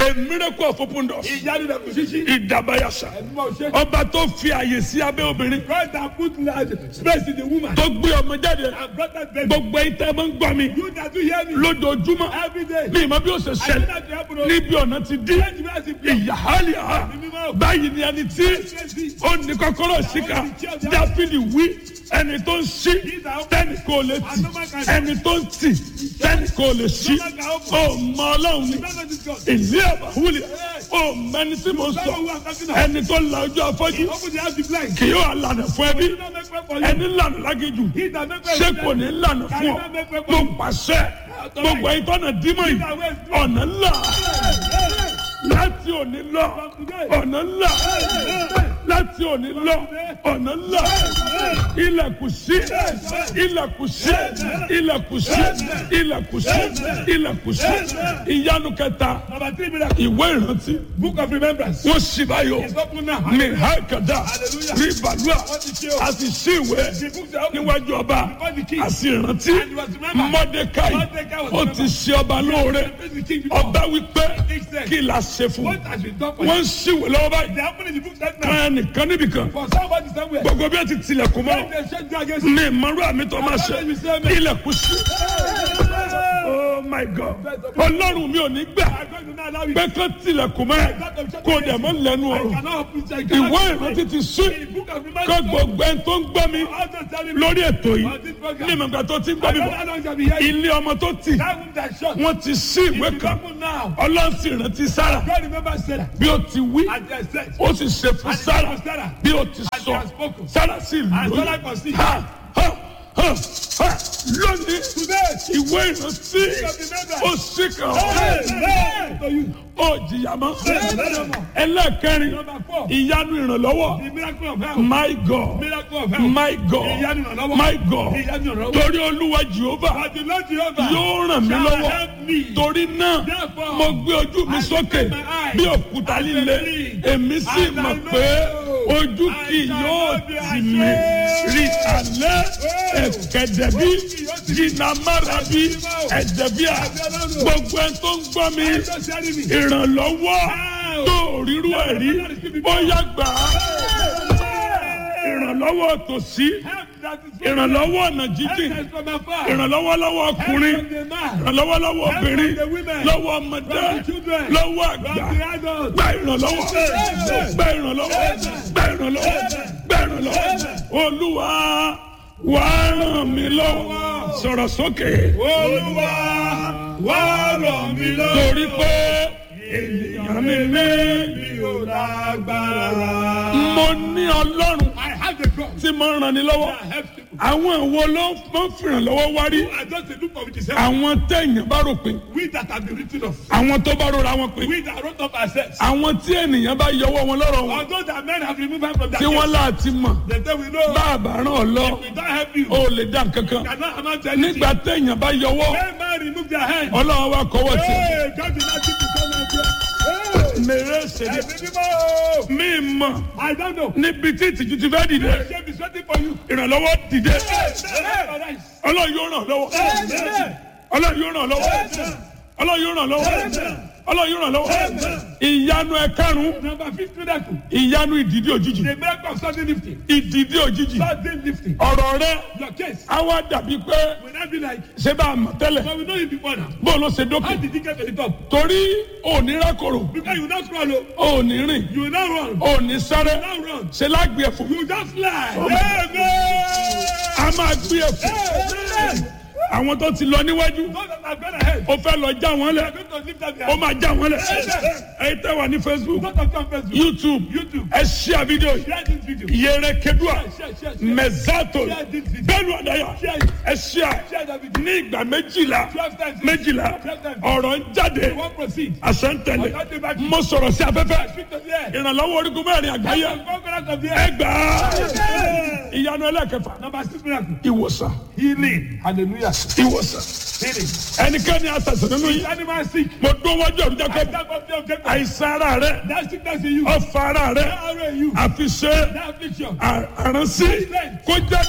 a miracle of open doors ìyanu rẹ̀ kò ṣíṣí. ìdàbàyàṣà ẹ̀mí máa ṣe. ọba tó fi àyè sí abẹ́ obìnrin God that put large space in the woman. tó gbé ọmọ jáde and brought that baby. gbogbo ẹ̀yin tẹ́ ẹ máa ń gbọ́ mi you that do hear me. lójoojúmọ́ every day. mi ìmọ̀ bí ó ṣe I know ṣẹlẹ̀ that you happen to. níbi ọ̀nà ti dín Change me as a prayer. ìyáhálíà báyìí ni ẹni tí ó ní kọ́kọ́rọ́ síkà dáfídì wí ẹni tó ń ṣí tẹ́nì kò lè tì ẹni tó ń tì tẹ́nì kò lè ṣí ó mọ ọlọ́run ni You don't know this God. ìlú àbáwúlẹ̀ ó mẹni tí mo You don't sọ know who I'm talking about. ẹni tó la ojú afọ́jú Open the house the blind. kì yóò lànà fún ẹbí You don't make way for you. ẹni lànà lágéjù He that make way ṣé for kò you. ní lànà fún ọ mo pàṣẹ gbogbo ẹ̀yin tọ́nà dímọ̀ yìí ọ̀nà ńlá láti òní lọ ọ̀nà ńlá láti òní lọ ọ̀nà ńlá ilẹ̀kùn sí ilẹ̀kùn sí ilẹ̀kùn sí ilẹ̀kùn sí ilẹ̀kùn sí ìyanu kẹta Number three miracle. ìwé ìrántí Book of remembrance. wọ́n sì báyọ̀ It's open now. mi hákàdá rí bàlúà a sì sí ìwé The books are open. níwájú ọba a sì rántí mọ́dékáì ó ti ṣe ọba lóore The king before. ọba wípé kí la ṣe fún What has been done for you? wọ́n ń ṣíwèé lọ́wọ́ báyìí They happen in the book right now. kan nìkan níbìkan For somebody somewhere. gbogbo bí wọ́n ti tilẹ̀kùn mọ́ When they shut you against you. mi ìmọ̀rú àmì tó máa ṣe ilẹ̀kùn sí oh my god ọlọ́run mi ò ní gbà I'm going to not allow you. pé kán tilẹ̀kùn mọ́ ẹ kó dẹ̀ mọ́ lẹ́nu I ọ̀rọ̀ cannot open it. I cannot ìwé open it. ìrántí ti sí In the book of kó remembrance. gbogbo ẹni tó ń gbọ́ mi I'm just telling you. lórí ètò yìí On this program. ní ìmọ̀gbà tó ti ń gbọ́ I mi don't bọ̀ know how long shall be here. ilé ọmọ tó tì That room that shut. wọ́n ti sí ìwé It's kan open now. ọlọ́run sì rántí sára God remember Sarah. bí ó ti wí And they said. ó sì ṣe fún And sára it was Sarah. bí ó ti And sọ he has spoken. sára sì And lóyún Sarah conceived. ha ha ha ha lónìí Today. ìwé ìrántí ó sì kàn Hey, ọ́ hey, to you. ó jìyà mọ́ Hey, ẹlẹ́ẹ̀kẹrin Number four. ìyanu ìrànlọ́wọ́ The miracle of health. my god Miracle of health. my god Ìyanu ìrànlọ́wọ́. my god Ìyanu ìrànlọ́wọ́. torí olúwa jehova But the Lord Jehovah yóò ràn mí shall lọ́wọ́ help me. torí náà Therefore, mo gbé ojú mi I sókè lift my eyes bí òkúta and líle believe. èmi sì And I mọ̀ know pé ojú I kì shall yóò not be tì mí ashamed. rí alẹ́ ẹ̀kẹ́dẹ̀bí jìnnàmárabi ẹ̀dẹ̀bíà gbogbo ẹ̀ tó ń gbọ́ mi Just telling me. ìrànlọ́wọ́ tó rírú ẹ̀ rí bóyá gbà á ìrànlọ́wọ́ tòsí Help that is from ìrànlọ́wọ́ ọ̀nà Help jíjìn that is from afar. ìrànlọ́wọ́ lọ́wọ́ ọkùnrin Help from the man. ìrànlọ́wọ́ lọ́wọ́ obìnrin from the women. lọ́wọ́ ọmọdé From the children. lọ́wọ́ From àgbà the adults. gba ìrànlọ́wọ́ gba ìrànlọ́wọ́ gba ìrànlọ́wọ́ gba ìrànlọ́wọ́ olúwa wà á ràn mí lọ́wọ́ sọ̀rọ̀ sókè Olúwa wá ràn mí lọ́wọ́. torí pé ènìyàn mi ní mi ò lágbára. mo ní ọlọ́run I have the God tí mo ń ràn ní lọ́wọ́ that helps people. àwọn ìwo ló ń fìrànlọ́wọ́ wá rí I just dey look for it is help. àwọn téèyàn bá rò pé We that have been written off. àwọn tó bá rọra wọn pé We that wrote up ourselves. àwọn tí ènìyàn bá yọwọ́ wọn lọ́rọ̀ wọn Although that men have removed us from that tí wọ́n láti mọ̀ They say we know. bá a bá ràn ọ́ lọ We don't help you. ó lè dá nǹkan kan Cannot amount to anything. nígbà téèyàn bá yọwọ́ When man remove their hand. ọlọ́run wa kọ́wọ́ sí Hey, God did not keep you come out here. Hey, mèrè ṣèlè ẹ̀mí mímọ́. mí mọ̀ I don't know. níbi tí ìtìjú ti fẹ́ dìde Shame is waiting for you. ìrànlọ́wọ́ dìde Hey, hey, ọlọ́run yóò ràn lọ́wọ́ hey. ọlọ́run yóò ràn lọ́wọ́ ọlọ́run yóò ràn lọ́wọ́ ọlọ́run yóò ràn lọ́wọ́ ìyanu ẹ̀karùn-ún Number fifth miracle. ìyanu ìdìdí òjijì The miracle of sudden lifting. ìdìdí òjijì Sudden lifting. ọ̀rọ̀ rẹ Your case á wá dàbí pé will not be like, ṣé bá a mọ̀ tẹ́lẹ̀ but we know you before now. bó ló ṣe dókè How did you get to the top? torí òní rákòrò Because you not crawl, oh. òní rìn you will not run. òní sáré You will not run. ṣe lágbè ẹ̀fọ́ You just fly. Oh. Amen. a máa gbé ẹ̀fọ́ Amen. àwọn tó ti lọ níwájú Those that have gone ahead. ó fẹ́ lọ já wọn They lẹ̀ are going to lift up their ó máa já wọn lẹ̀ Amen. ẹ̀yin tẹ́ wà ní facebook Those that come first. youtube YouTube. ẹ ṣíà fídíò yìí Share this video. yẹrẹ kedua Share, share, share, share. mẹzato Share this video. bẹ́ẹ̀ni ọdaya Share it. ẹ ṣíà Share that video. ní ìgbà méjìlá Twelve times. méjìlá Twelve times. ọ̀rọ̀ ń jáde You won't proceed. àṣẹ ń tẹ̀lé Ọ̀gá bá mo sọ̀rọ̀ sí afẹ́fẹ́ Speak to the air. ìrànlọ́wọ́ orígun mẹ́rin àgbáyé Conquerors of the air. ẹgbàá ìyanu ẹlẹ́kẹfà Number six miracle. ìwòsàn Healing. Hallelujah. ìwòsàn Healing. ẹnikẹ́ni àtàsán nínú yìí Animal sick. mo dún wájú ọ̀rùn jẹ́ I kọ́ stand up there, get that. àìsàn ara rẹ That sickness in you. ọ̀fà ara rẹ That arrow in you. àfi ṣe That affliction. àránsí kó jáde.